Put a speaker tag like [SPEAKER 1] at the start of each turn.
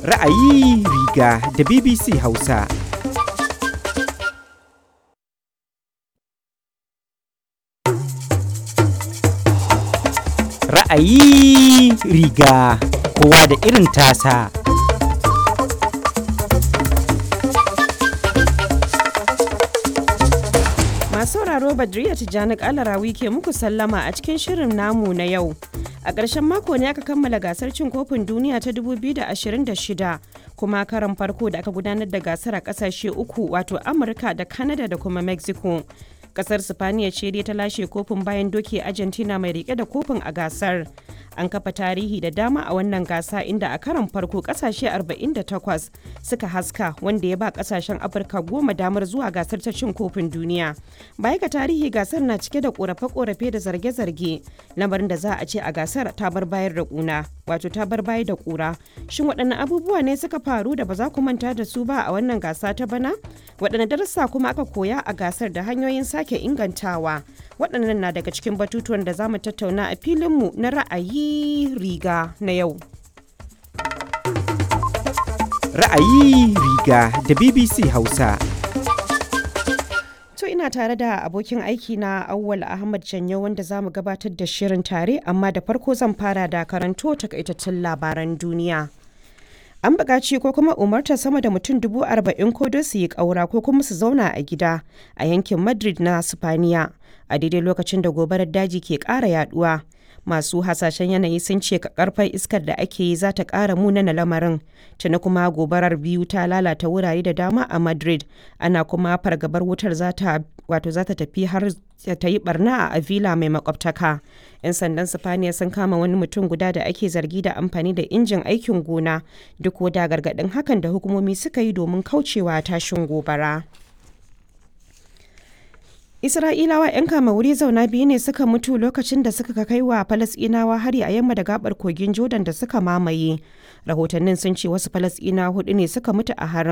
[SPEAKER 1] Ra'ayi riga da BBC Hausa. Ra'ayi riga kowa da irin tasa.
[SPEAKER 2] Masu sauraro Badriya Tijjani Kalarawi ke muku sallama a cikin shirin namu na yau. A ƙarshen mako ne aka kammala gasar cin kofin duniya ta 2026 kuma karan farko da aka gudanar da gasar a ƙasashe uku wato Amurka da Canada da kuma Mexico. Kasar Sifaniya ce dai ta lashe kofin bayan doke Argentina mai rike da kofin a gasar. An kafa tarihi da dama a wannan gasa inda a karan farko kasashe 48 suka haska wanda ya ba kasashen Afirka goma damar zuwa gasar ta cin kofin duniya. Baya ga tarihi gasar na cike da korafe-korafe da zarge-zarge lamarin da za a ce a gasar ta bar bayar da kuna wato ta bar bayar da kura. Shin waɗanne abubuwa ne suka faru da ba za ku manta da su ba a wannan gasa ta bana? Waɗanne darussa kuma aka koya a gasar da hanyoyin sake ingantawa? Waɗannan na daga cikin batutuwan da za mu tattauna a filinmu na ra'ayi riga na yau.
[SPEAKER 1] Ra'ayi riga da BBC Hausa.
[SPEAKER 2] To ina tare da abokin aiki na Awwal Ahmad Janyo wanda za mu gabatar da shirin tare amma da farko zan fara da karanto takaitattun labaran duniya. An buƙaci ko kuma umartar sama da mutum dubu arba'in ko don su yi ƙaura ko kuma su zauna a gida a yankin Madrid na Sifaniya a daidai lokacin da gobarar daji ke ƙara yaduwa. Masu hasashen yanayi sun ce karfar iskar da ake yi za ta ƙara munana lamarin. Tuni kuma gobarar biyu ta lalata wurare da dama a Madrid. Ana kuma fargabar wutar za ta wato za ta tafi har ta yi barna a Avila mai makwabtaka. 'Yan sandan Sifaniya sun kama wani mutum guda da ake zargi da amfani da injin aikin gona duk da gargaɗin hakan da hukumomi suka yi domin kaucewa tashin gobara. Isra'ilawa 'yan kama wuri zauna biyu ne suka mutu lokacin da suka kai wa Falasɗinawa hari a yamma da gabar kogin Jordan da suka mamaye. Rahotannin sun ce wasu Falasɗinawa hudu ne suka mutu a harin.